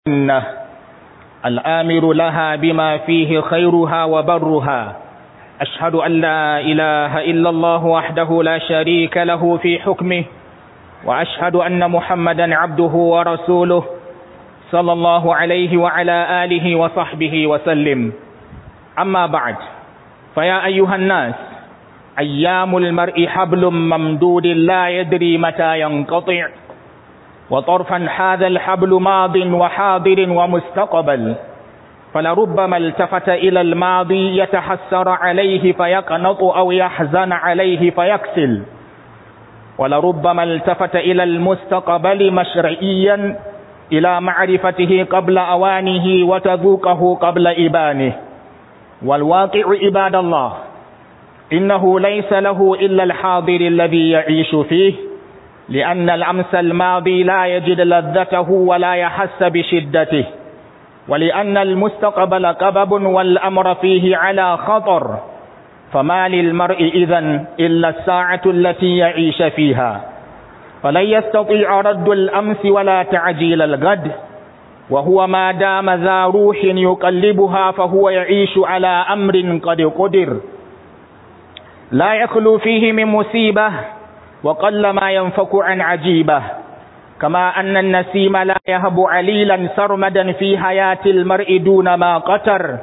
الجنة الآمر لها بما فيه خيرها وبرها أشهد أن لا إله إلا الله وحده لا شريك له في حكمه وأشهد أن محمدا عبده ورسوله صلى الله عليه وعلى آله وصحبه وسلم أما بعد فيا أيها الناس أيام المرء حبل ممدود لا يدري متى ينقطع وطرفا هذا الحبل ماض وحاضر ومستقبل فلربما التفت إلى الماضي يتحسر عليه فيقنط أو يحزن عليه فيكسل ولربما التفت إلى المستقبل مشرعيا إلى معرفته قبل أوانه وتذوقه قبل إبانه والواقع عباد الله إنه ليس له إلا الحاضر الذي يعيش فيه لأن الأمس الماضي لا يجد لذته ولا يحس بشدته ولأن المستقبل قبب والأمر فيه على خطر فما للمرء إذن إلا الساعة التي يعيش فيها فلن يستطيع رد الأمس ولا تعجيل الغد وهو ما دام ذا روح يقلبها فهو يعيش على أمر قد قدر لا يخلو فيه من مصيبة وقل ما ينفك عن عجيبة كما أن النسيم لا يهب عليلا سرمدا في حياة المرء دون ما قتر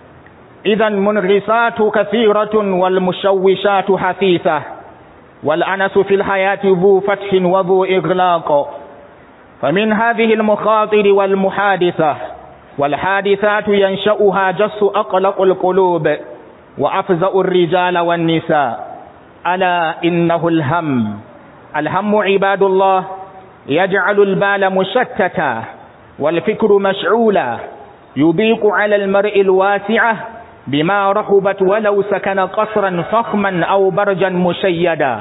إذا منغصات كثيرة والمشوشات حثيثة والأنس في الحياة ذو فتح وذو إغلاق فمن هذه المخاطر والمحادثة والحادثات ينشأها جس أقلق القلوب وأفزأ الرجال والنساء ألا إنه الهم الهم عباد الله يجعل البال مشتتا والفكر مشعولا يضيق على المرء الواسعة بما رحبت ولو سكن قصرا فخما أو برجا مشيدا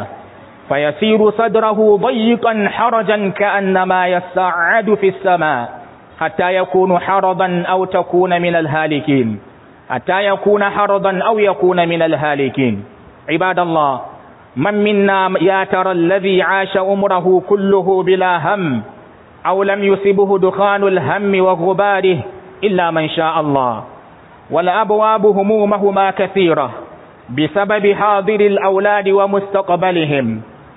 فيسير صدره ضيقا حرجا كأنما يسعد في السماء حتى يكون حرضا أو تكون من الهالكين حتى يكون حرضا أو يكون من الهالكين عباد الله من منا يا ترى الذي عاش عمره كله بلا هم أو لم يصبه دخان الهم وغباره إلا من شاء الله والأبواب همومهما كثيرة بسبب حاضر الأولاد ومستقبلهم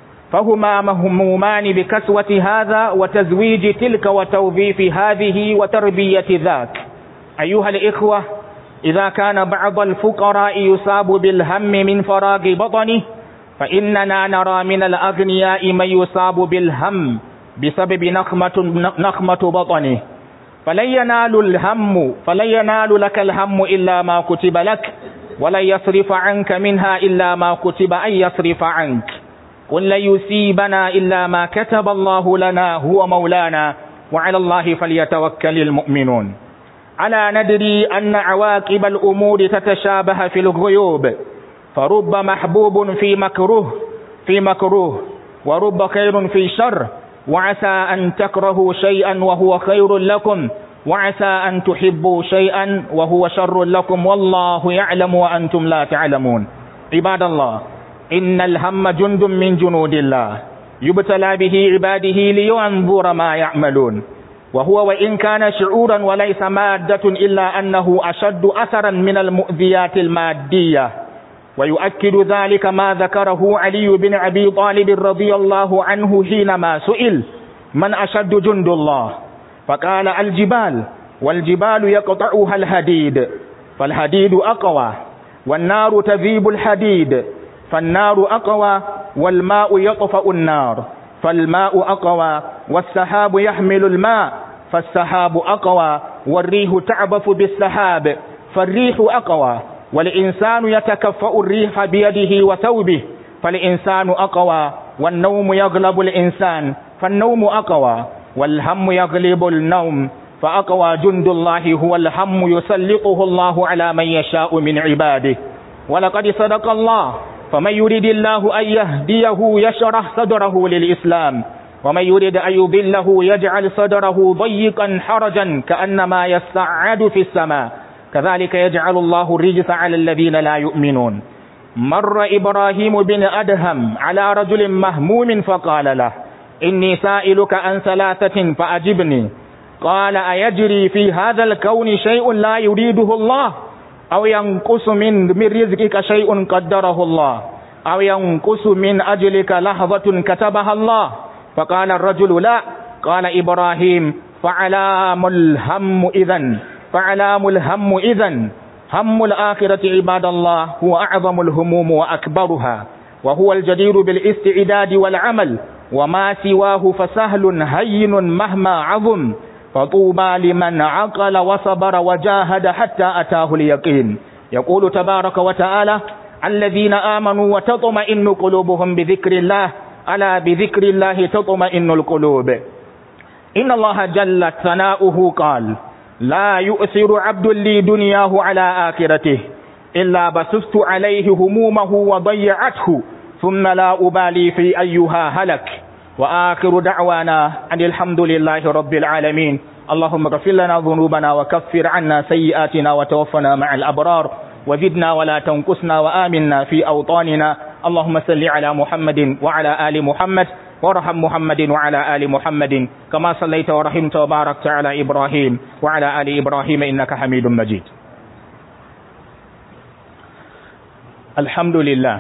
فهما مهمومان بكسوة هذا وتزويج تلك وتوظيف هذه وتربية ذاك أيها الإخوة إذا كان بعض الفقراء يصاب بالهم من فراغ بطنه فإننا نرى من الأغنياء من يصاب بالهم بسبب نخمة, نخمة بطنه فلن ينال الهم فلن ينال لك الهم إلا ما كتب لك ولن يصرف عنك منها إلا ما كتب أن يصرف عنك قل لن يصيبنا إلا ما كتب الله لنا هو مولانا وعلى الله فليتوكل المؤمنون ألا ندري أن عواقب الأمور تتشابه في الغيوب فرب محبوب في مكروه في مكروه ورب خير في شر وعسى أن تكرهوا شيئا وهو خير لكم وعسى أن تحبوا شيئا وهو شر لكم والله يعلم وأنتم لا تعلمون عباد الله إن الهم جند من جنود الله يبتلى به عباده لينظر ما يعملون وهو وإن كان شعورا وليس مادة إلا أنه أشد أثرا من المؤذيات المادية ويؤكد ذلك ما ذكره علي بن أبي طالب رضي الله عنه حينما سئل من أشد جند الله فقال الجبال والجبال يقطعها الحديد فالحديد أقوى والنار تذيب الحديد فالنار أقوى والماء يطفأ النار فالماء أقوى والسحاب يحمل الماء فالسحاب أقوى والريح تعبث بالسحاب فالريح أقوى والإنسان يتكفأ الريح بيده وثوبه فالإنسان أقوى والنوم يغلب الإنسان فالنوم أقوى والهم يغلب النوم فأقوى جند الله هو الهم يسلطه الله على من يشاء من عباده ولقد صدق الله فمن يريد الله أن يهديه يشرح صدره للإسلام ومن يريد أن يضله يجعل صدره ضيقا حرجا كأنما يسعد في السماء كذلك يجعل الله الرجس على الذين لا يؤمنون مر إبراهيم بن أدهم على رجل مهموم فقال له إني سائلك عن ثلاثة فأجبني قال أيجري في هذا الكون شيء لا يريده الله أو ينقص من من رزقك شيء قدره الله أو ينقص من أجلك لحظة كتبها الله فقال الرجل لا قال إبراهيم فعلام الهم إذن فعلام الهم إذن هم الآخرة عباد الله هو أعظم الهموم وأكبرها وهو الجدير بالاستعداد والعمل وما سواه فسهل هين مهما عظم فطوبى لمن عقل وصبر وجاهد حتى أتاه اليقين يقول تبارك وتعالى الذين آمنوا وتطمئن قلوبهم بذكر الله ألا بذكر الله تطمئن القلوب إن الله جل ثناؤه قال لا يؤثر عبد لي دنياه على آخرته إلا بسست عليه همومه وضيعته ثم لا أبالي في أيها هلك وآخر دعوانا أن الحمد لله رب العالمين اللهم اغفر لنا ذنوبنا وكفر عنا سيئاتنا وتوفنا مع الأبرار وزدنا ولا تنقصنا وآمنا في أوطاننا اللهم صل على محمد وعلى آل محمد وارحم محمد وعلى آل محمد كما صليت ورحمت وباركت على إبراهيم وعلى آل إبراهيم إنك حميد مجيد الحمد لله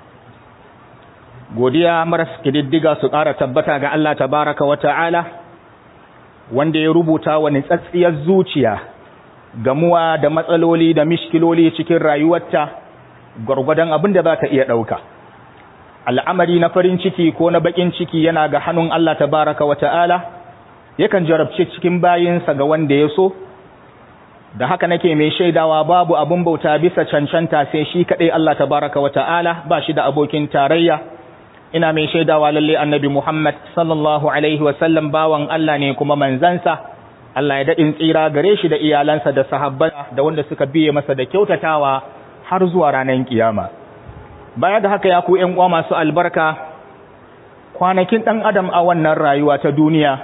godiya maras kididdiga su ƙara tabbata ga Allah tabaraka wa ta'ala wanda ya rubuta wa nitsatsiyar zuciya gamuwa da matsaloli da mishkiloli cikin rayuwarta gwargwadon abin da za ta iya ɗauka al'amari na farin ciki ko na baƙin ciki yana ga hannun Allah tabaraka wa ta'ala yakan jarabce cikin bayinsa ga wanda ya so da haka nake mai shaidawa babu abin bauta bisa cancanta sai shi kaɗai Allah tabaraka wa ta'ala ba shi da abokin tarayya ina mai shaidawa lalle annabi Muhammad sallallahu alaihi wasallam bawan Allah ne kuma manzansa Allah ya daɗin tsira gare shi da iyalansa da sahabban da wanda suka biye masa da kyautatawa har zuwa ranar kiyama baya da haka ya ku ƴan uwa masu albarka kwanakin ɗan adam a wannan rayuwa ta duniya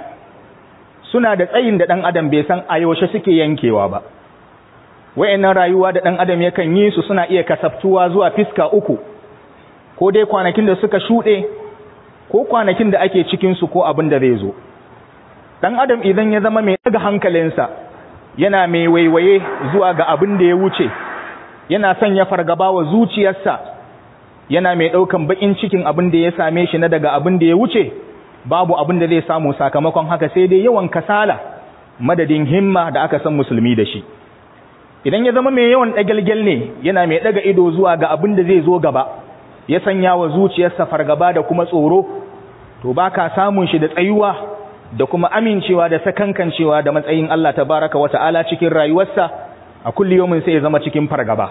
suna da tsayin da ɗan adam bai san a yaushe suke yankewa ba wayannan rayuwa da ɗan adam yakan yi su suna iya kasaftuwa zuwa fiska uku ko dai kwanakin da suka shuɗe ko kwanakin da ake cikinsu ko abin da zai zo ɗan adam idan ya zama mai daga hankalinsa yana mai waiwaye zuwa ga abin da ya wuce yana sanya fargaba wa zuciyarsa yana mai ɗaukan baƙin cikin abin da ya same shi na daga abin da ya wuce babu abin da zai samu sakamakon haka sai dai yawan kasala madadin himma da aka san musulmi da shi idan ya zama mai yawan ɗagalgyal ne yana mai ɗaga ido zuwa ga abin da zai zo gaba ya sanya wa zuciyarsa fargaba da kuma tsoro to ba ka samun shi da tsayuwa da kuma amincewa da sakankancewa da matsayin Allah tabaraka wa ta'ala cikin rayuwarsa a kulli yawmin sai ya zama cikin fargaba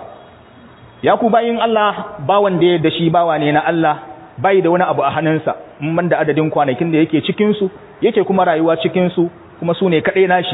ya ku bayin Allah bawan da ya da shi bawa ne na Allah bai da wani abu a hannunsa man da adadin kwanakin da yake cikin su yake kuma rayuwa cikin su kuma su ne kadai nashi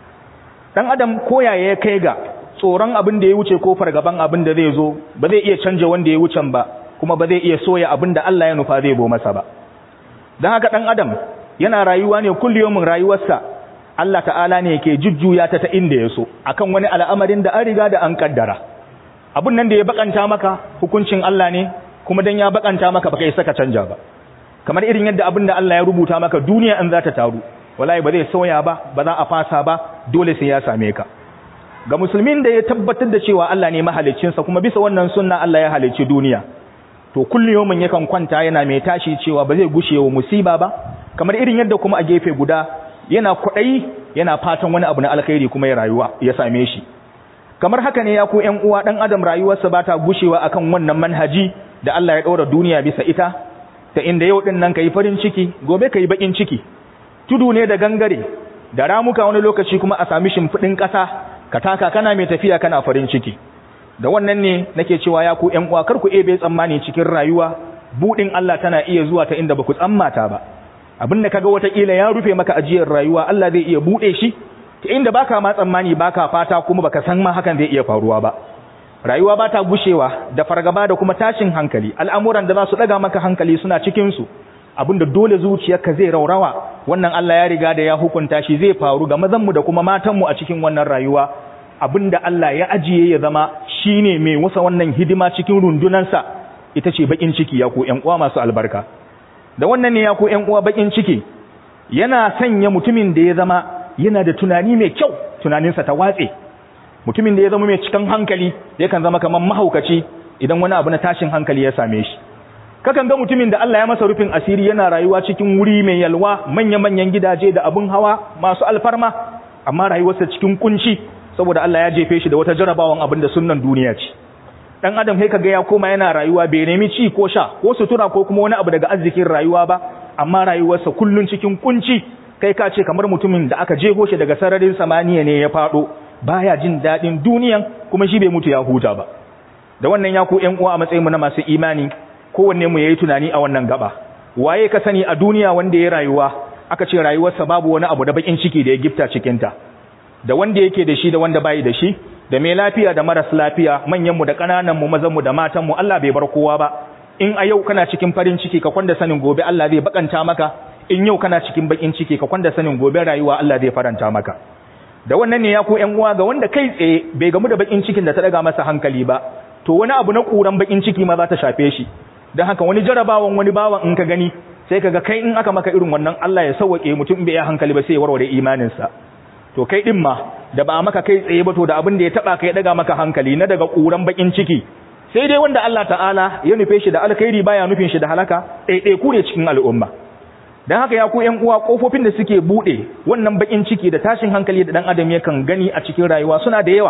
dan adam koyaye ya kai ga tsoron abin da ya wuce ko fargaban abin da zai zo ba zai iya canja wanda ya wucen ba kuma ba zai iya soya abin da Allah ya nufa zai bo masa ba don haka ɗan adam yana rayuwa ne kulliyomin rayuwarsa Allah ta'ala ne ke jujjuya ta ta inda ya so akan wani al'amarin da an riga da an kaddara abin nan da ya bakanta maka hukuncin Allah ne kuma dan ya bakanta maka baka isa ka canja ba kamar irin yadda abin da Allah ya rubuta maka duniya in za ta taru wallahi ba zai sauya ba ba za a fasa ba dole sai ya same ka ga musulmin da ya tabbatar da cewa Allah ne mahaliccinsa kuma bisa wannan sunna Allah ya halicci duniya to kulliyomin yakan kwanta yana mai tashi cewa ba zai gushe wa musiba ba kamar irin yadda kuma a gefe guda yana kwaɗayi yana fatan wani abu na alkhairi kuma ya rayuwa ya same shi kamar haka ne ya ku ƴan uwa dan adam rayuwarsa ba ta gushewa akan wannan manhaji da Allah ya ɗora duniya bisa ita ta inda yau din nan kai farin ciki gobe kai bakin ciki tudu ne da gangare da ramuka wani lokaci kuma a sami shimfiɗin ƙasa ka taka kana mai tafiya kana farin ciki da wannan ne nake cewa ya ku ƴan uwa kar ku ebe tsammani cikin rayuwa budin Allah tana iya zuwa ta inda baku tsammata ba abin da kaga wata kila ya rufe maka ajiyar rayuwa Allah zai iya bude shi ta inda baka ma tsammani baka fata kuma baka san ma hakan zai iya faruwa ba rayuwa ba ta gushewa da fargaba da kuma tashin hankali al'amuran da za su daga maka hankali suna cikin su abinda dole zuciyarka zai raurawa wannan Allah ya riga da ya hukunta shi zai faru ga mazanmu da kuma matanmu a cikin wannan rayuwa abinda Allah ya ajiye ya zama shine mai wasa wannan hidima cikin rundunansa ita ce bakin ciki ya ku ƴan uwa masu albarka da wannan ne ya ku ƴan uwa bakin ciki yana sanya mutumin da ya zama yana da tunani mai kyau tunaninsa ta watse mutumin da ya zama mai cikin hankali yakan zama kamar mahaukaci idan wani abu na tashin hankali ya same shi kakan ga mutumin da Allah ya masa rufin asiri yana rayuwa cikin wuri mai yalwa manya-manyan gidaje da abun hawa masu alfarma amma rayuwarsa cikin kunci saboda Allah ya jefe shi da wata jarabawan abin da sunnan duniya ce dan adam sai kaga ya koma yana rayuwa bai nemi ci ko sha ko sutura ko kuma wani abu daga arzikin rayuwa ba amma rayuwarsa kullun cikin kunci kai ka ce kamar mutumin da aka jeho shi daga sararin samaniya ne ya fado baya jin dadin duniyan kuma shi bai mutu ya huta ba da wannan ya ku ƴan uwa a matsayin mu na masu imani kowanne mu yayi tunani a wannan gaba waye ka sani a duniya wanda ya rayuwa aka ce rayuwarsa babu wani abu da bakin ciki da ya gifta cikin ta da wanda yake da shi da wanda bai da shi da mai lafiya da maras lafiya manyan mu da kananan mu mazan mu da matan mu Allah bai bar kowa ba in a yau kana cikin farin ciki ka kwanda sanin gobe Allah zai bakanta maka in yau kana cikin bakin ciki ka kwanda sanin gobe rayuwa Allah zai faranta maka da wannan ne ya ku ƴan uwa ga wanda kai tsaye bai gamu da bakin cikin da ta daga masa hankali ba to wani abu na kuran bakin ciki ma za ta shafe shi don haka wani jarabawan wani bawan in ka gani sai kaga kai in aka maka irin wannan Allah ya sauwake mutum bai hankali ba sai ya warware imaninsa to kai din ma da ba maka kai tsaye ba to da abin da ya taba kai daga maka hankali na daga kuran bakin ciki sai dai wanda Allah ta'ala ya nufe shi da alkhairi baya nufin shi da halaka ɗaiɗai ku ne cikin al'umma dan haka ya ku ƴan uwa kofofin da suke bude wannan bakin ciki da tashin hankali da dan adam yakan gani a cikin rayuwa suna da yawa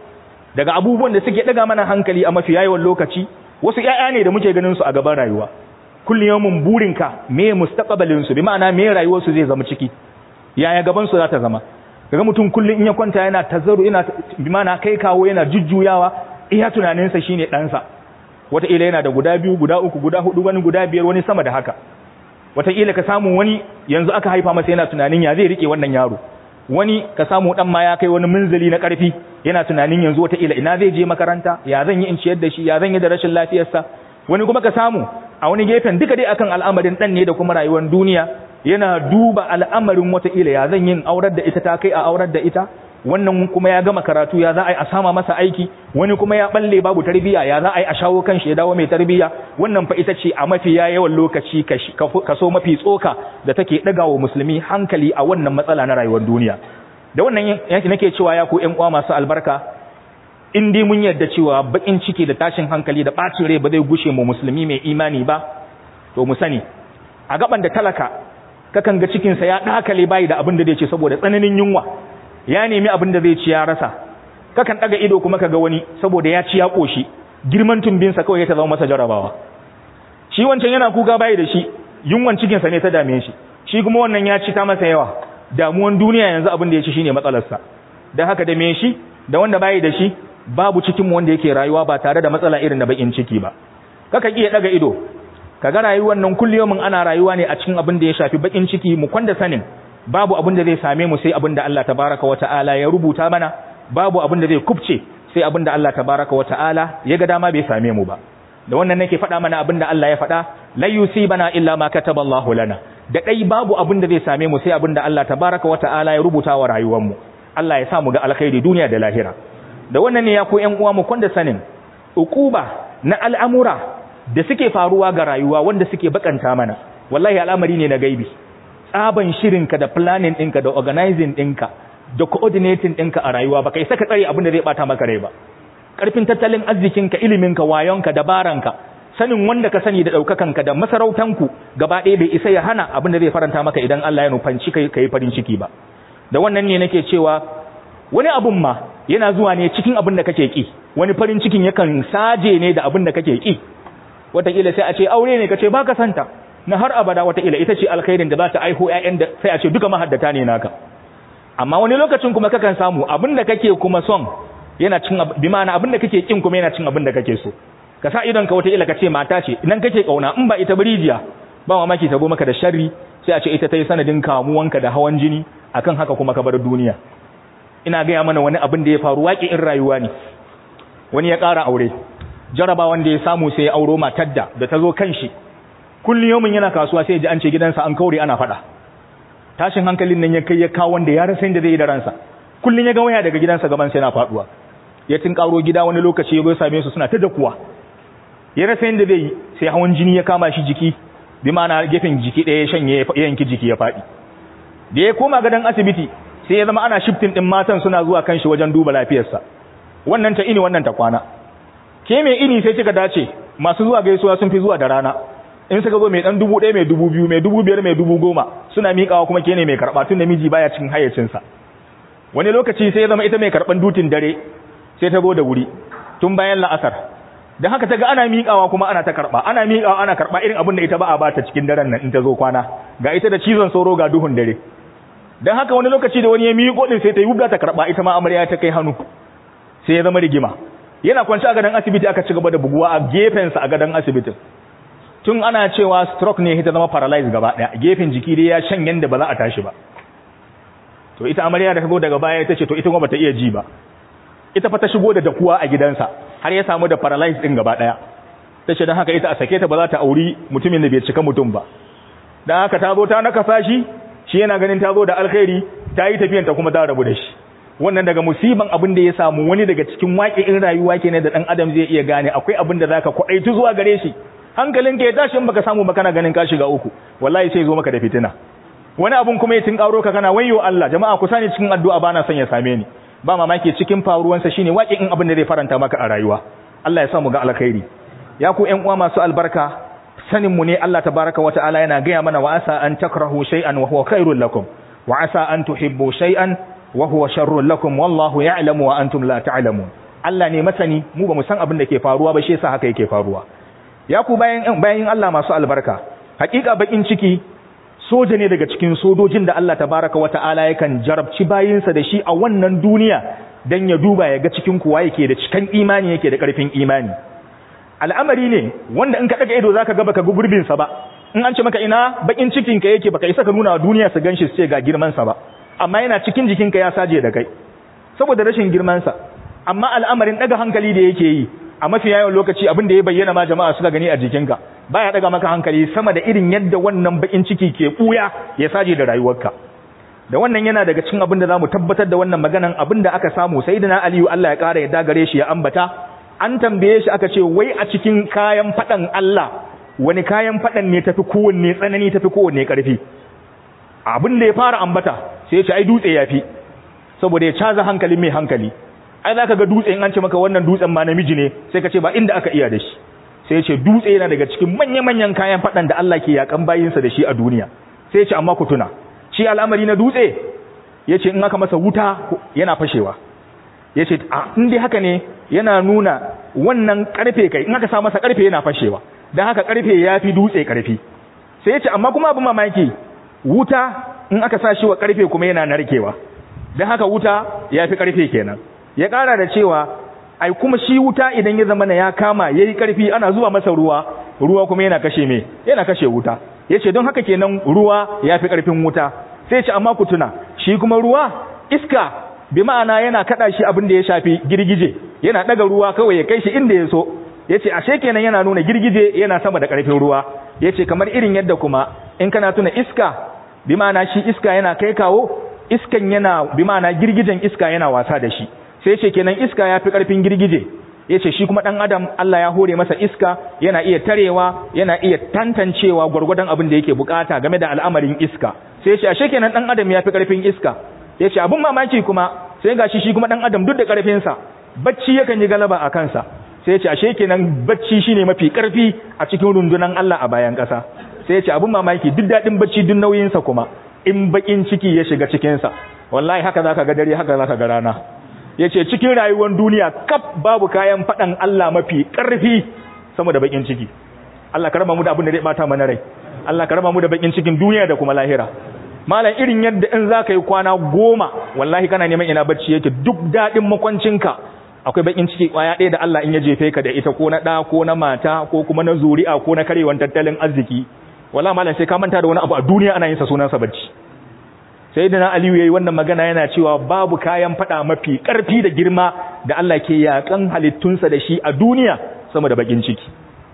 daga abubuwan da suke daga mana hankali a mafi yawan lokaci wasu ƴaƴa ne da muke ganin su a gaban rayuwa kullum yawmin burinka me mustaqbalin su bi ma'ana me rayuwar su zai zama ciki yaya gaban su za ta zama kaga mutum kullum in ya kwanta yana tazaru yana bi ma'ana kai kawo yana jujjuyawa iya tunanin sa shine dan sa wata ila yana da guda biyu guda uku guda hudu wani guda biyar wani sama da haka wata ila ka samu wani yanzu aka haifa masa yana tunanin ya zai rike wannan yaro wani ka samu dan ma ya kai wani munzali na karfi yana tunanin yanzu wata ila ina zai je makaranta ya zan yi in ciyar da shi ya zan yi da rashin lafiyarsa wani kuma ka samu a wani gefen duka dai akan al'amarin dan ne da kuma rayuwar duniya yana duba al'amarin wata ila ya zan yin aurar da ita ta kai a aurar da ita wannan kuma ya gama karatu ya za a yi a sama masa aiki wani kuma ya balle babu tarbiya ya za a yi a shawo kan shi ya dawo mai tarbiya wannan fa ita ce a mafi yawan lokaci kaso mafi tsoka da take daga wa musulmi hankali a wannan matsala na rayuwar duniya da wannan yanki nake cewa ya ku ƴan uwa masu albarka in dai mun yarda cewa bakin ciki da tashin hankali da bacin rai ba zai gushe mu musulmi mai imani ba to mu sani a gaban da talaka kakan ga cikin sa ya dakale bai da abin da zai ce saboda tsananin yunwa ya nemi abin da zai ci ya rasa kakan daga ido kuma kaga wani saboda ya ci ya koshi girman tumbinsa kawai ya ta zama masa jarabawa shi wancan yana kuka bai da shi yunwan cikinsa ne ta dame shi shi kuma wannan ya ci ta masa yawa damuwan duniya yanzu abin da ya ci shine matsalarsa dan haka da me shi da wanda bai da shi babu cikin wanda yake rayuwa ba tare da matsala irin na bakin ciki ba kaka iya daga ido kaga rayuwar nan kulliyomin ana rayuwa ne a cikin abin da ya shafi bakin ciki mu kwanda sanin babu abin da zai same mu sai abin da Allah tabaraka wa ta'ala ya rubuta mana babu abin da zai kubce sai abin da Allah tabaraka wa ta'ala ya ga dama bai same mu ba da wannan nake faɗa mana abin da Allah ya faɗa la yusibana illa ma kataballahu lana da dai babu abin da zai same mu sai abin da Allah tabaraka wa ta'ala ya rubuta wa rayuwar mu Allah ya sa mu ga alkhairi duniya da lahira da wannan ne ya ko ƴan uwa mu kwanda sanin ukuba na al'amura da suke faruwa ga rayuwa wanda suke bakanta mana wallahi al'amari ne na gaibi tsaban shirinka da planning ɗinka da organizing ɗinka da coordinating ɗinka a rayuwa ba kai saka tsare abin da zai bata maka rai ba ƙarfin tattalin arzikinka iliminka wayonka dabaranka sanin wanda ka sani da ɗaukakanka da masarautanku gaba ɗaya bai isa ya hana abin da zai faranta maka idan Allah ya nufanci kai kai farin ciki ba da wannan ne nake cewa wani abun ma yana zuwa ne cikin abin da kake ki wani farin cikin yakan saje ne da abin da kake ki wataƙila sai a ce aure ne kace baka santa na har abada wataƙila ita ce alkhairin da za ta aiho ƴaƴan da sai a ce duka mahaddata ne naka amma wani lokacin kuma kakan samu abin da kake kuma son yana cin bi ma'ana abin da kake kin kuma yana cin abin da kake so ka sa idon ka wataƙila ka ce mata ce idan kake kauna in ba ita birijiya ba mamaki ta go maka da sharri sai a ce ita ta yi sanadin kamuwanka da hawan jini akan haka kuma ka bar duniya ina gaya mana wani abin da ya faru waƙi in rayuwa ne wani ya ƙara aure jaraba wanda ya samu sai ya auro matar da da ta zo kan shi kullum yomin yana kasuwa sai ji an ce gidansa an kaure ana faɗa tashin hankalin nan ya kai ya kawo wanda ya rasa inda zai yi da ransa kullum ya ga waya daga gidansa gaban sai yana faɗuwa ya tun karo gida wani lokaci ya zo same su suna ta dakuwa ya rasa inda zai yi sai hawan jini ya kama shi jiki bi ma'ana gefen jiki ɗaya ya shanye ya yanki jiki ya faɗi da ya koma gadon asibiti sai ya zama ana shiftin din matan suna zuwa kan shi wajen duba lafiyarsa wannan ta ini wannan ta kwana ke mai ini sai kika dace masu zuwa gaisuwa sun fi zuwa da rana in suka zo mai dan dubu ɗaya mai dubu biyu mai dubu biyar mai dubu goma suna miƙawa kuma ke ne mai karɓa tun da miji baya cikin hayyacinsa wani lokaci sai ya zama ita mai karɓan dutin dare sai ta zo da wuri tun bayan la'asar da haka ta ga ana miƙawa kuma ana ta karɓa ana miƙawa ana karɓa irin abin da ita ba a bata cikin daren nan in ta zo kwana ga ita da cizon sauro ga duhun dare don haka wani lokaci da wani ya miƙo din sai ta yi wubda ta karɓa ita ma amarya ta kai hannu sai ya zama rigima yana kwanci a gadon asibiti aka ci gaba da buguwa a gefensa a gadon asibitin tun ana cewa stroke ne ta zama paralyzed gaba ɗaya gefen jiki dai ya shan yanda ba za a tashi ba to ita amarya da ta zo daga baya ta ce to ita kuma bata iya ji ba ita fa ta shigo da dakuwa a gidansa har ya samu da paralyzed din gaba daya ta ce don haka ita a sake ta ba za ta auri mutumin da bai cika mutum ba don haka ta zo ta nakasa shi shi yana ganin ta zo da alkhairi ta yi tafiyan ta kuma ta rabu da shi wannan daga musiban abin da ya samu wani daga cikin waƙe in rayuwa kenan da dan adam zai iya gane akwai abin da zaka kwaɗaitu zuwa gare shi hankalin ka ya tashi in baka samu ba kana ganin ka shiga uku wallahi sai zo maka da fitina wani abun kuma ya tin karo ka kana wayyo Allah jama'a ku sani cikin addu'a bana son ya same ni ba mamaki cikin faruwansa shine waƙe in abin da zai faranta maka a rayuwa Allah ya sa mu ga alkhairi ya ku ƴan uwa masu albarka sanin mu ne Allah tabaraka wa ta'ala yana gaya mana wa asa an takrahu shay'an wa huwa khairul lakum wa asa an tuhibbu shay'an wa huwa sharrul lakum wallahu ya'lamu wa antum la ta'lamun Allah ne masani mu ba mu san abin da ke faruwa ba shi yasa haka yake faruwa ya ku bayan bayan Allah masu albarka hakika bakin ciki soja ne daga cikin sojojin da Allah tabaraka wa ta'ala yakan jarabci bayinsa da shi a wannan duniya dan ya duba ya ga cikin kuwa yake da cikan imani yake da karfin imani al'amari ne wanda in ka daga ido zaka ga baka ga gurbin sa ba in an ce maka ina bakin cikin ka yake baka isa ka nuna wa duniya su ganshi su ce ga girman sa ba amma yana cikin jikin ka ya saje da kai saboda rashin girman sa amma al'amarin daga hankali da yake yi a mafi yawan lokaci abin da ya bayyana ma jama'a suka gani a jikinka baya daga maka hankali sama da irin yadda wannan bakin ciki ke buya ya saje da rayuwarka da wannan yana daga cikin abin da zamu tabbatar da wannan maganan abin da aka samu sayyidina aliyu Allah ya kara yadda gare shi ya ambata an tambaye shi aka ce wai a cikin kayan fadan Allah wani kayan fadan ne tafi kowanne tsanani tafi kowanne karfi abin da ya fara ambata sai ya ce ai dutse yafi saboda ya caza hankali mai hankali ai zaka ga dutse in an ce maka wannan dutsen ma namiji ne sai ka ce ba inda aka iya da shi sai ce dutse yana daga cikin manya-manyan kayan faɗan da Allah ke yakan bayinsa da shi a duniya sai ce amma ku tuna shi al'amari na dutse ya ce in aka masa wuta yana fashewa ya ce a dai haka ne yana nuna wannan ƙarfe kai in aka sa masa ƙarfe yana fashewa don haka ƙarfe ya fi dutse ƙarfi sai ya ce amma kuma abin mamaki wuta in aka sa shi wa ƙarfe kuma yana narkewa don haka wuta ya fi ƙarfe kenan ya ƙara da cewa ai kuma shi wuta idan ya zama ya kama yayi karfi ana zuwa masa ruwa ruwa kuma yana kashe me yana kashe wuta yace don haka kenan ruwa yafi karfin wuta sai ce amma ku tuna shi kuma ruwa iska bi ma'ana yana kada shi abin da ya shafi girgije yana daga ruwa kawai ya kai shi inda ya so yace ashe kenan yana nuna girgije yana sama da karfin ruwa yace kamar irin yadda kuma in kana tuna iska bi ma'ana shi iska yana kai kawo iskan yana bi ma'ana girgijen iska yana wasa da shi sai ce kenan iska ya fi ƙarfin girgije ya ce shi kuma ɗan adam Allah ya hore masa iska yana iya tarewa yana iya tantancewa gwargwadon abin da yake bukata game da al'amarin iska sai ce ashe kenan ɗan adam ya fi ƙarfin iska ya ce abin mamaki kuma sai ga shi shi kuma ɗan adam duk da ƙarfinsa bacci yakan yi galaba a kansa sai ce ashe kenan bacci shine mafi ƙarfi a cikin rundunan Allah a bayan ƙasa sai ce abin mamaki duk daɗin bacci duk nauyinsa kuma in baƙin ciki ya shiga cikinsa wallahi haka zaka ga dare haka zaka ga rana ya ce cikin rayuwar duniya kaf babu kayan faɗan Allah mafi ƙarfi sama da bakin ciki Allah ka raba mu da abin da zai bata mana rai Allah ka raba mu da bakin cikin duniya da kuma lahira malam irin yadda in za ka yi kwana goma wallahi kana neman ina bacci yake duk daɗin makwancinka akwai bakin ciki kwaya ɗaya da Allah in ya jefe ka da ita ko na ɗa ko na mata ko kuma na zuri'a ko na karewan tattalin arziki wallahi malam sai ka manta da wani abu a duniya ana yin sa sunansa bacci sai da na aliyu ya yi wannan magana yana cewa babu kayan fada mafi ƙarfi da girma da Allah ke yakan halittunsa da shi a duniya sama da bakin ciki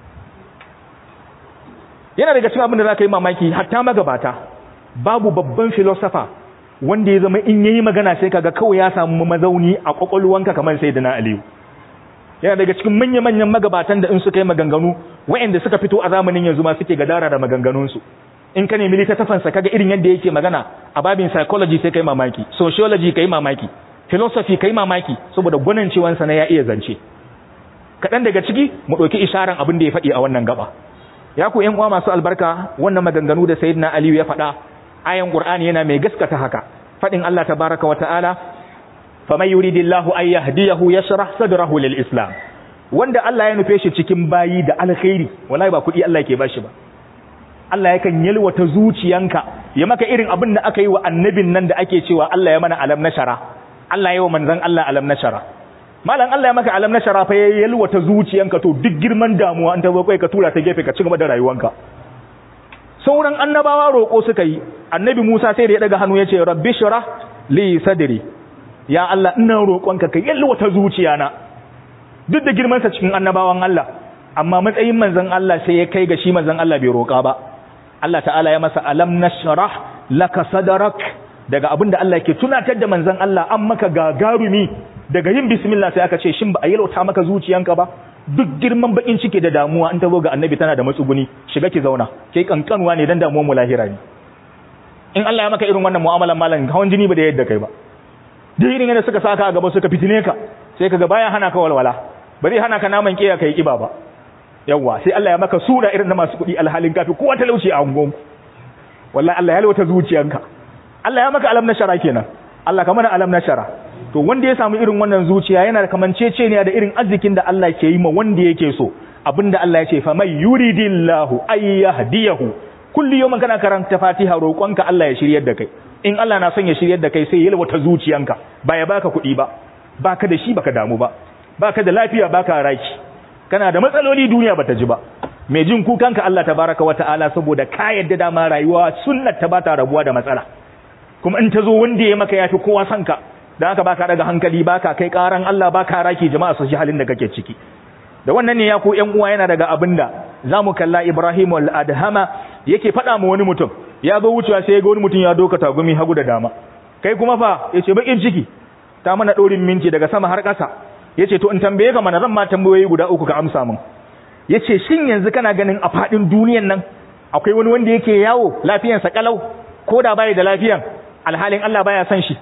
yana daga cikin abin da za ka yi mamaki hatta magabata babu babban filosofa wanda ya zama in yayi magana sai kaga kawai ya samu mazauni a kwakwalwanka kamar sai da na aliyu yana daga cikin manya-manyan magabatan da in suka yi maganganu waɗanda suka fito a zamanin yanzu ma suke gadara da maganganunsu in ka nemi littattafansa kaga irin yadda yake magana a babin psychology sai kai mamaki sociology kai mamaki philosophy kai mamaki saboda gwanancewansa na ya iya zance kaɗan daga ciki mu ɗauki isharan abin da ya faɗi a wannan gaba ya ku ƴan uwa masu albarka wannan maganganu da sayyidina aliyu ya faɗa ayan qur'ani yana mai gaskata haka faɗin Allah tabaraka wa ta'ala faman yuridillahu ay yahdiyahu yashrah sadrahu lil islam wanda Allah ya nufe shi cikin bayi da alkhairi wallahi ba kuɗi Allah yake bashi ba Allah yakan yalwata zuciyanka ya maka irin abin da aka yi wa annabin nan da ake cewa Allah ya mana alam na shara Allah ya wa manzon Allah alam na shara malam Allah ya maka alam na shara fa ya yalwata zuciyanka to duk girman damuwa an ta zo kai ka tura ta gefe ka ci gaba da rayuwanka sauran annabawa roƙo suka yi annabi Musa sai da ya daga hannu ya ce rabbi shrah li sadri ya Allah ina roƙonka ka yalwata zuciyana duk da girman sa cikin annabawan Allah amma matsayin manzon Allah sai ya kai ga shi manzon Allah bai roƙa ba Allah ta'ala ya masa alam nashrah laka sadrak daga abinda Allah ke tunatar da manzon Allah an maka gagarumi daga yin bismillah sai aka ce shin ba a yalwata maka zuciyanka ba duk girman bakin ciki da damuwa in ta zo ga annabi tana da matsuguni shiga ki zauna kai kankanwa ne dan damuwar mu lahira ne in Allah ya maka irin wannan mu'amalan malam hawan jini ba da yadda kai ba duk irin yadda suka saka a gaba suka fitine ka sai kaga baya hana ka walwala ba zai hana ka naman kiya kai kiba ba yawa sai Allah ya maka sura irin na masu kuɗi alhalin kafi kowa talauci a ungon wallahi Allah ya lwata zuciyanka Allah ya maka alam na shara kenan Allah ka mana alam na shara to wanda ya samu irin wannan zuciya yana da kamanceceniya da irin arzikin da Allah ke yi ma wanda yake so abinda Allah ya ce fa may yuridillahu ay yahdiyahu kulli yawmin kana karanta Fatiha roƙonka Allah ya shiryar da kai in Allah na son ya shiryar da kai sai ya lwata zuciyanka ba ya baka kuɗi ba baka da shi baka damu ba baka da lafiya baka raki kana da matsaloli duniya bata ji ba mai jin kukanka Allah tabaraka wa ta'ala saboda ka yadda dama rayuwa sunnat ta bata rabuwa da matsala kuma in ta zo wanda ya maka yafi kowa son ka dan haka baka daga hankali baka kai karan Allah baka raki jama'a su ji halin da kake ciki da wannan ne ya ku ƴan uwa yana daga abinda zamu kalla Ibrahim al-Adhama yake faɗa ma wani mutum ya zo wucewa sai ya ga wani mutum ya doka tagumi hagu da dama kai kuma fa yace bakin ciki ta mana dorin minti daga sama har ƙasa yace to in tambaye ka mana zan ma tambayoyi guda uku ka amsa min yace shin yanzu kana ganin a fadin duniyan nan akwai wani wanda yake yawo lafiyansa kalau ko da bai da lafiyan alhalin Allah baya son shi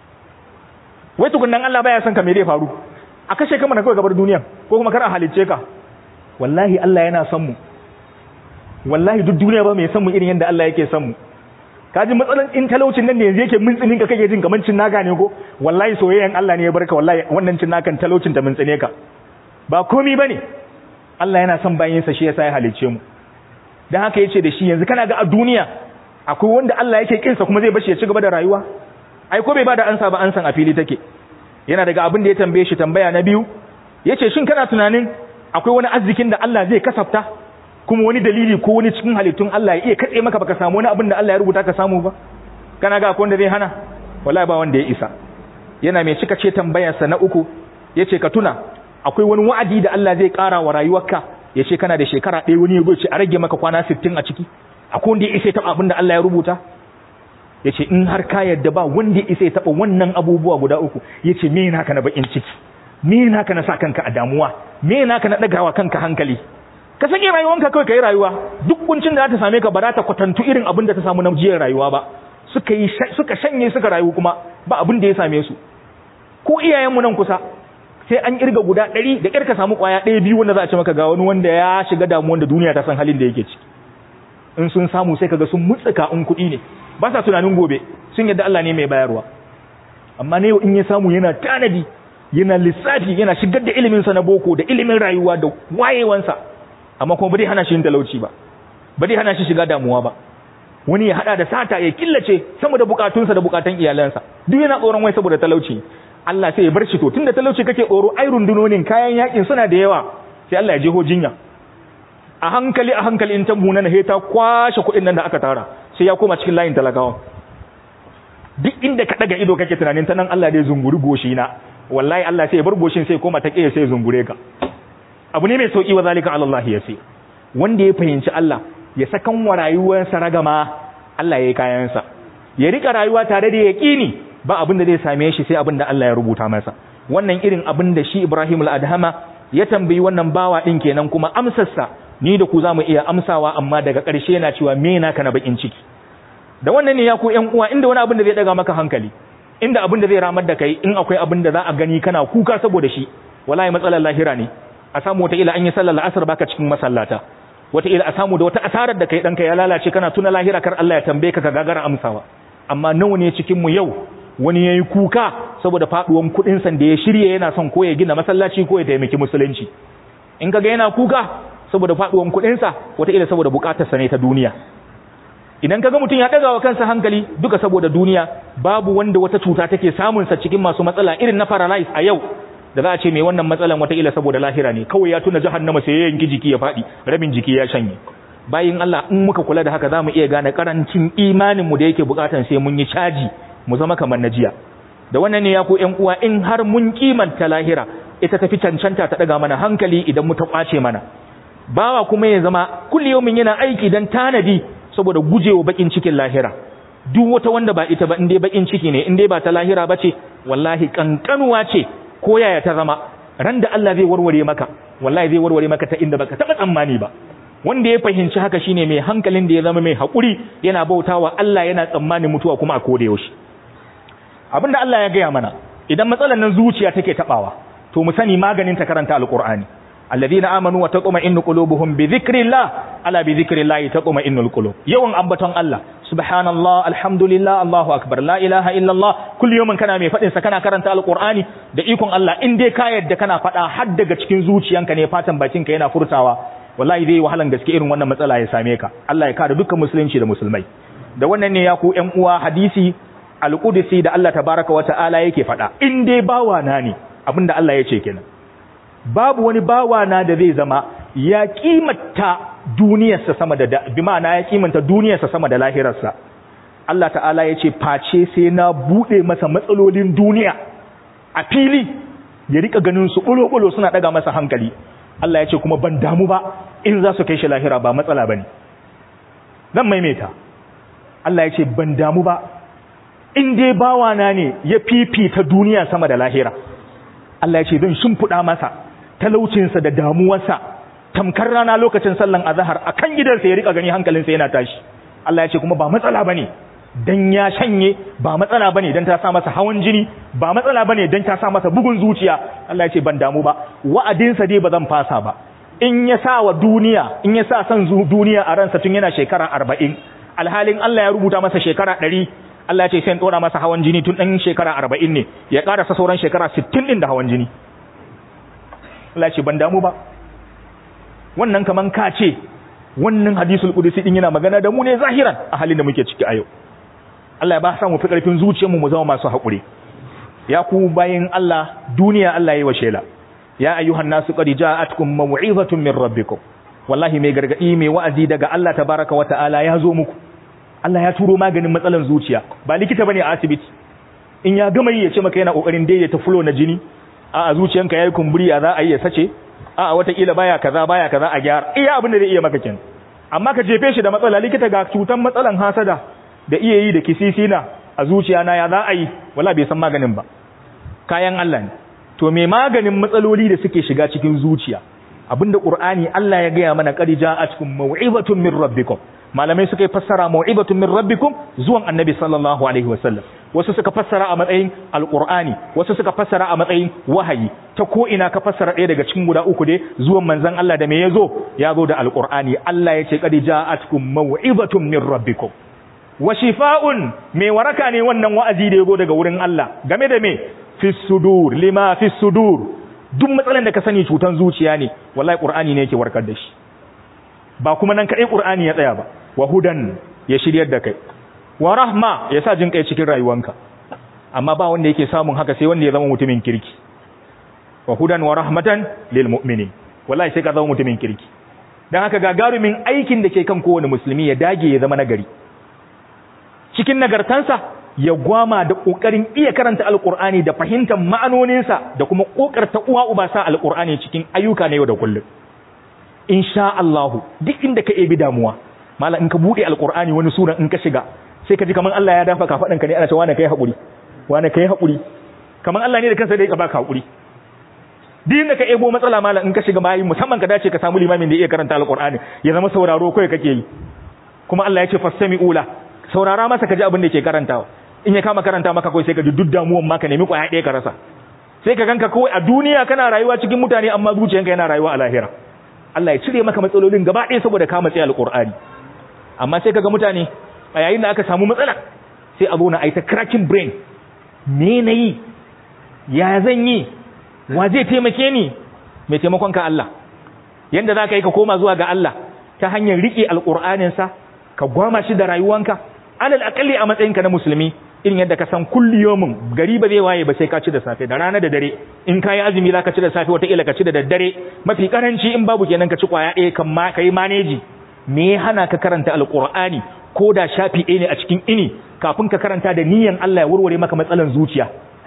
wai tukunnan Allah baya son ka me zai faru a kashe ka mana kawai gabar duniyan ko kuma kar a halicce ka wallahi Allah yana son mu wallahi duk duniya ba mai son mu irin yadda Allah yake son mu kaji matsalan in talaucin nan ne yanzu yake mintsinin ka kake jin kamar cin naka ne ko wallahi soyayyan Allah ne ya barka wallahi wannan cin nakan talaucin ta mintsine ka ba komi bane Allah yana son bayin sa shi yasa ya halice mu dan haka yace da shi yanzu kana ga a duniya akwai wanda Allah yake kinsa kuma zai bashi ya ci gaba da rayuwa ai ko bai bada ansa ba ansan a fili take yana daga abin da ya tambaye shi tambaya na biyu yace shin kana tunanin akwai wani arzikin da Allah zai kasafta kuma wani dalili ko wani cikin halittun Allah ya iya katse maka baka samu wani abin da Allah ya rubuta ka samu ba kana ga akwai wanda zai hana wallahi ba wanda ya isa yana mai cika ce tambayarsa na uku yace ka tuna akwai wani wa'adi da Allah zai ƙara wa rayuwarka yace kana da shekara ɗaya wani ya ce a rage maka kwana 60 a ciki akwai wanda ya isa ya taɓa abin da Allah ya rubuta yace in har ka yadda ba wanda ya isa ya taɓa wannan abubuwa guda uku yace me naka na bakin ciki me naka na sa kanka a damuwa me naka na ɗagawa kanka hankali ka sake rayuwanka kawai ka yi rayuwa duk kuncin da za ta same ka ba za ta kwatantu irin abin da ta samu na jiyar rayuwa ba suka yi suka shanye suka rayu kuma ba abin da ya same su ko iyayenmu nan kusa sai an kirga guda ɗari da ƙirka samu ƙwaya ɗaya biyu wanda za a ce maka ga wani wanda ya shiga damuwan da duniya ta san halin da yake ciki in sun samu sai kaga sun mutsuka in kuɗi ne ba sa tunanin gobe sun yadda Allah ne mai bayarwa amma ne in ya samu yana tanadi yana lissafi yana shigar da iliminsa na boko da ilimin rayuwa da wayewansa amma kuma bai hana shi yin talauci ba bai hana shi shiga damuwa ba wani ya hada da sata ya killace sama da bukatunsa da bukatun iyalansa duk yana tsoron wai saboda talauci Allah sai ya bar shi to tunda talauci kake tsoro ai rundunonin kayan yakin suna da yawa sai Allah ya jeho jinya a hankali a hankali in tambu na ta kwashe kuɗin nan da aka tara sai ya koma cikin layin talakawa duk inda ka daga ido kake tunanin ta nan Allah dai zunguri goshi na wallahi Allah sai ya bar goshin sai koma ta kiyaye sai zungure ka abu ne mai sauki wa zalika ala Allah yasi wanda ya fahimci Allah ya sakan wa rayuwarsa ragama Allah ya yi kayansa ya rika rayuwa tare da yaqini ba abin da zai same shi sai abin da Allah ya rubuta masa wannan irin abin da shi Ibrahim al-Adhama ya tambayi wannan bawa din kenan kuma amsarsa ni da ku za mu iya amsawa amma daga ƙarshe yana cewa me naka na bakin ciki da wannan ne ya ku ƴan uwa inda wani abin da zai daga maka hankali inda abin da zai ramar da kai in akwai abin da za a gani kana kuka saboda shi wallahi matsalar lahira ne a samu wata ila an yi sallar la'asar baka cikin masallata wata ila a samu da wata asarar da kai danka ya lalace kana tuna lahira kar Allah ya tambaye ka ka gagara amsawa amma nawa ne cikin mu yau wani yayi kuka saboda faduwan kudin san da ya shirye yana son ko ya gina masallaci ko ya taimaki musulunci in kaga yana kuka saboda faduwan kudin sa wata ila saboda bukatar sa ne ta duniya idan kaga mutum ya daga wa kansa hankali duka saboda duniya babu wanda wata cuta take samun sa cikin masu matsala irin na paralyze a yau da za a ce mai wannan matsalan wataƙila saboda lahira ne kawai ya tuna jahannama sai ya yanki jiki ya faɗi rabin jiki ya shanye bayin Allah in muka kula da haka za mu iya gane karancin imanin mu da yake bukatan sai mun yi caji mu zama kamar na jiya da wannan ne ya ku ƴan uwa in har mun kimanta lahira ita tafi cancanta ta daga mana hankali idan mu ta kwace mana bawa kuma ya zama kulliyomin yana aiki dan tanadi saboda gujewa bakin cikin lahira duk wata wanda ba ita ba in dai bakin ciki ne in dai ba ta lahira bace wallahi kankanuwa ce ko yaya ta zama ran da Allah zai warware maka wallahi zai warware maka ta inda baka taba tsammani ba wanda ya fahimci haka shine mai hankalin da ya zama mai hakuri yana bautawa Allah yana tsammani mutuwa kuma a koda yaushe abinda Allah ya gaya mana idan matsalar nan zuciya take tabawa to mu sani maganin ta karanta alqur'ani alladhina amanu wa taqma'innu qulubuhum bi dhikrillah ala bi dhikrillah taqma'innul qulub yawan ambaton Allah subhanallah alhamdulillah Allahu akbar la ilaha illallah kullu yawmin kana mai fadin sa kana karanta alqur'ani da ikon Allah in dai ka yadda kana fada har daga cikin zuciyanka ne fatan bakinka yana furtawa wallahi zai wahalan gaske irin wannan matsala ya same ka Allah ya kare dukkan musulunci da musulmai da wannan ne ya ku ƴan uwa hadisi alqudsi da Allah tabaraka wa ta'ala yake fada in dai bawa na ne abinda Allah ya ce kenan babu wani bawa na da zai zama ya kimanta duniyarsa sama da bi ma'ana ya kimanta duniyarsa sama da lahirarsa Allah ta'ala ya ce face sai na bude masa matsalolin duniya a fili ya rika ganin su bulo-bulo suna daga masa hankali Allah ya ce kuma ban damu ba in za su kai shi lahira ba matsala bane zan maimaita Allah ya ce ban damu ba in dai bawana ne ya fifita duniya sama da lahira Allah ya ce zan shimfiɗa masa talaucinsa da damuwarsa tamkar rana lokacin sallan azahar a kan gidansa ya rika gani hankalinsa yana tashi Allah ya ce kuma ba matsala bane dan ya shanye ba matsala bane dan ta sa masa hawan jini ba matsala bane dan ta sa masa bugun zuciya Allah ya ce ban damu ba wa'adinsa dai ba zan fasa ba in ya sa wa duniya in ya sa son duniya a ransa tun yana shekara arba'in alhalin Allah ya rubuta masa shekara ɗari Allah ya ce sai ɗora masa hawan jini tun ɗan shekara arba'in ne ya ƙarasa sauran shekara sittin ɗin da hawan jini Allah ya ce ban damu ba wannan kaman ka ce wannan hadisul qudsi din yana magana da mu ne zahiran a halin da muke ciki a yau Allah ya ba sa mu fi karfin zuciyarmu mu zama masu haƙuri ya ku bayin Allah duniya Allah yayi wa shela ya ayyuhan nasu qad ja'atkum maw'izatun min rabbikum wallahi mai gargadi mai wa'azi daga Allah tabaraka wa ta'ala ya zo muku Allah ya turo maganin matsalan zuciya ba likita bane a asibiti in ya gama yi ya ce maka yana kokarin daidaita flow na jini a zuciyanka yayi kumburi a za a yi ya sace a watakila baya kaza baya kaza a gyara iya abin da zai iya maka kin amma ka jefe shi da matsala likita ga cutan matsalan hasada da iya yi da kisisina a zuciya na ya za a yi wala bai san maganin ba kayan Allah ne to me maganin matsaloli da suke shiga cikin zuciya abinda qur'ani Allah ya gaya mana qad ja'atkum maw'izatun min rabbikum malamai suka fassara mau'ibatun min rabbikum zuwan annabi sallallahu alaihi wasallam wasu suka fassara a matsayin alqur'ani wasu suka fassara a matsayin wahayi ta ko ina ka fassara ɗaya daga cikin guda uku dai zuwan manzon Allah da me yazo ya zo da alqur'ani Allah ya ce qad ja'atkum mau'ibatun min rabbikum wa shifa'un me waraka ne wannan wa'azi da yazo daga wurin Allah game da me fi sudur lima fi sudur duk matsalan da ka sani cutan zuciya ne wallahi qur'ani ne yake warkar da shi ba kuma nan kaɗai ƙur'ani ya tsaya ba wa hudan ya shiryar da kai wa rahma ya sa jin kai cikin rayuwanka amma ba wanda yake samun haka sai wanda ya zama mutumin kirki wa hudan wa rahmatan lil mu'minin wallahi sai ka zama mutumin kirki dan haka gagarumin aikin da ke kan kowane musulmi ya dage ya zama nagari cikin nagartansa ya gwama da kokarin iya karanta alqur'ani da fahimtar ma'anoninsa da kuma kokarta uwa uba sa alqur'ani cikin ayyuka na yau da kullum insha Allahu duk inda ka ebi damuwa mala in ka bude alqur'ani wani sura in ka shiga sai ka ji kaman Allah ya dafa kafadan ka ne ana cewa wani kai hakuri wani kai hakuri kaman Allah ne da kansa da ya baka hakuri din da ka ebo matsala malam in ka shiga bayi musamman ka dace ka samu limamin da iya karanta alqur'ani ya zama sauraro kai kake yi kuma Allah ya ce fastami'u la saurara masa ka ji abin da yake karantawa in ya kama karanta maka kai sai ka ji duk damuwan maka nemi kwaya ɗaya ka rasa sai ka ganka kawai a duniya kana rayuwa cikin mutane amma zuciyanka yana rayuwa a lahira Allah ya cire maka matsalolin gaba ɗaya saboda ka matsayi alqur'ani amma sai kaga mutane a yayin da aka samu matsala sai a zo na aita cracking brain me na yi ya zan yi wa zai taimake ni mai taimakon ka Allah yanda za ka yi ka koma zuwa ga Allah ta hanyar riƙe alƙur'aninsa ka gwama shi da rayuwanka alal aƙalli a matsayinka na musulmi irin yadda ka san kulli yomin gari ba zai waye ba sai ka ci da safe da rana da dare in ka yi azumi za ka ci da safe wataƙila ka ci da daddare mafi ƙaranci in babu kenan ka ci ƙwaya ɗaya kan ma ka yi maneji me ya hana ka karanta alƙur'ani ko da shafi ɗaya ne a cikin ini kafin ka karanta da niyan Allah ya warware maka matsalan zuciya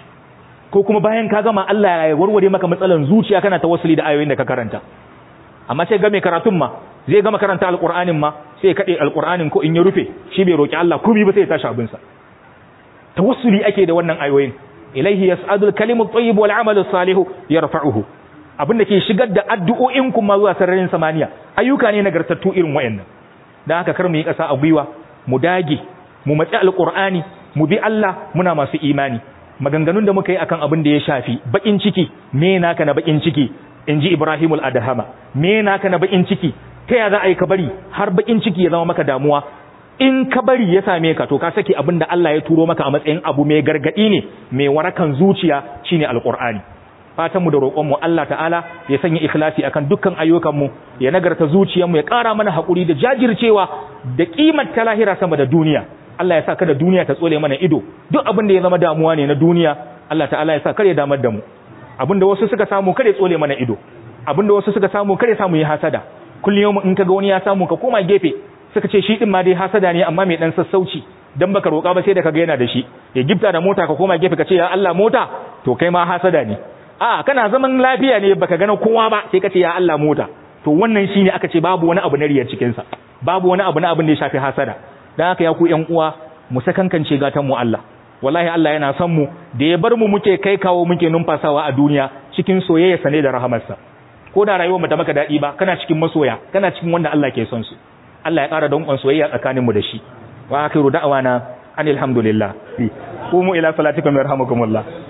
ko kuma bayan ka gama Allah ya warware maka matsalan zuciya kana tawassuli da ayoyin da ka karanta amma sai ga mai karatun ma zai gama karanta alqur'anin ma sai ya kade alqur'anin ko in ya rufe shi bai roki Allah komai ba sai ya tashi abin sa tawassuli ake da wannan ayoyin ilaihi yas'adul kalimut tayyib wal amalu salihu yarfa'uhu abin da ke shigar da addu'o'in kuma zuwa sararin samaniya ayyuka ne nagartattu irin wayannan dan haka kar mu yi kasa a gwiwa mu dage mu matsi alqur'ani mu bi Allah muna masu imani maganganun da muka yi akan abin da ya shafi bakin ciki me naka na bakin ciki inji Ibrahimul Adhama me naka na bakin ciki ta ya za a yi ka bari har bakin ciki ya zama maka damuwa in ka bari ya same ka to ka saki abin da Allah ya turo maka a matsayin abu mai gargadi ne mai warakan zuciya shine alqur'ani fatan mu da roƙon mu Allah ta'ala ya sanya ikhlasi akan dukkan ayyukan mu ya nagarta zuciyar mu ya ƙara mana hakuri da jajircewa da kimar ta lahira sama da duniya Allah ya sa kada duniya ta tsole mana ido duk abin da ya zama damuwa ne na duniya Allah ta'ala ya sa kare damar da mu abin da wasu suka samu kare tsole mana ido abin da wasu suka samu kare samu yi hasada kullum in kaga wani ya samu ka koma gefe suka ce shi din ma dai hasada ne amma mai dan sassauci dan baka roƙa ba sai da kaga yana da shi ya gifta da mota ka koma gefe ka ce ya Allah mota to kai ma hasada ne a kana zaman lafiya ne baka gana kowa ba sai ka ce ya Allah mota to wannan shine aka ce babu wani abu na riyar cikin sa babu wani abu na abin da ya shafi hasada dan haka ya ku ƴan uwa mu sakankance gatan mu Allah wallahi Allah yana son mu da ya bar mu muke kai kawo muke numfasawa a duniya cikin soyayya sane da rahamarsa ko da rayuwar mu ta maka dadi ba kana cikin masoya kana cikin wanda Allah ke son su Allah ya ƙara danƙon soyayya tsakaninmu da shi wa akhiru da'wana anil hamdulillah qumu ila salatikum yarhamukumullah